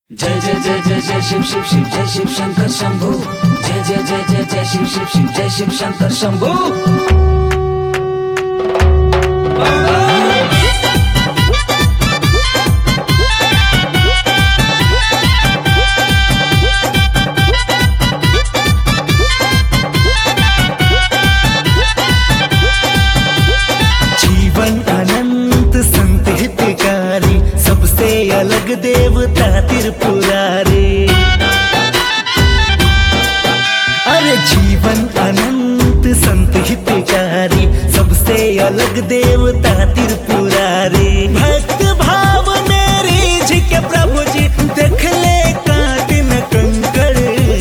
जय जय जय जय जय शिव शिव शिव जय शिव शंकर शंभू जय जय जय जय जय शिव शिव शिव जय शिव शंकर शंभू जीवन अनंत संत हितकारी सबसे अलग देवता त्रिपुरारी अरे जीवन अनंत संत हितकारी सबसे अलग देवता त्रिपुरारी भक्त भाव मेरी जी के प्रभु जी देख ले काटिन कंकड़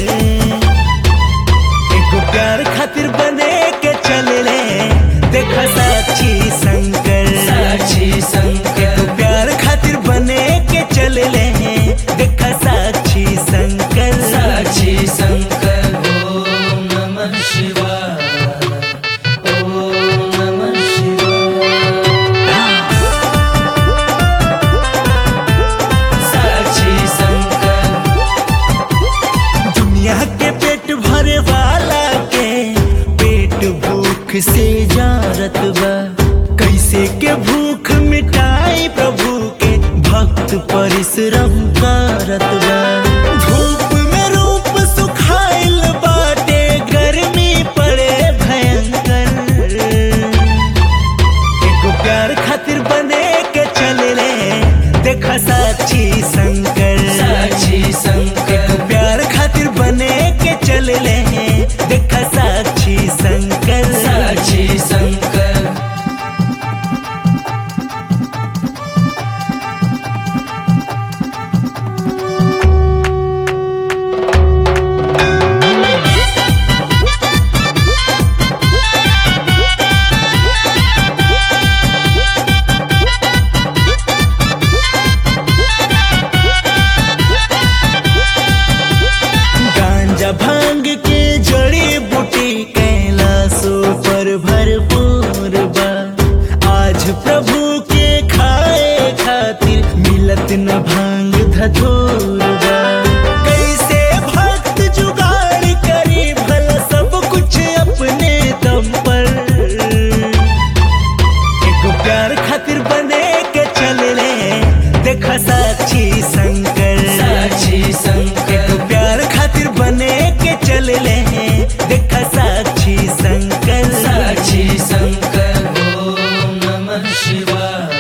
एगो प्यार खातिर बने के चले ले देखा साक्षी शंकर साक्षी शंकर एगो प्यार खातिर बने के चले ले देखा साक्षी शंकर साक्षी शंकर ओम नमः शिवाय ओम नमः शिवाय साक्षी शंकर दुनिया के पेट भरे वाला के पेट भूख से जारत बा कैसे के भूख मिटाई प्रभु के भक्त परिश्रम करत बा धूप में रूप सुखाइल बाटे गर्मी पड़े भयंकर एगो प्यार खातिर बने के चले ले देखा साक्षी शंकर साक्षी शंकर एगो प्यार खातिर बने के चले ले देखा साक्षी शंकर साक्षी शंकर गांजा भांग के जड़ी बूटी कैलाशो पर भरपूर बा आज प्रभु के खाए खातिर मिलत न भांग धतूर बा कैसे भक्त जुगाड़ करी भला सब कुछ अपने दम पर एगो प्यार खातिर बने के चले ले देखा साक्षी शंकर साक्षी शंकर एगो प्यार खातिर बने के चले ले देखा साक्षी शंकर साक्षी शंकर ओम नमः शिवाय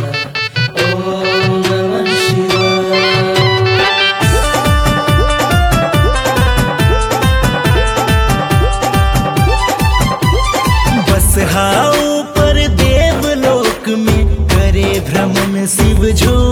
ओम नमः शिवाय बस हाँ ऊपर देवलोक में करे भ्रमण शिव झो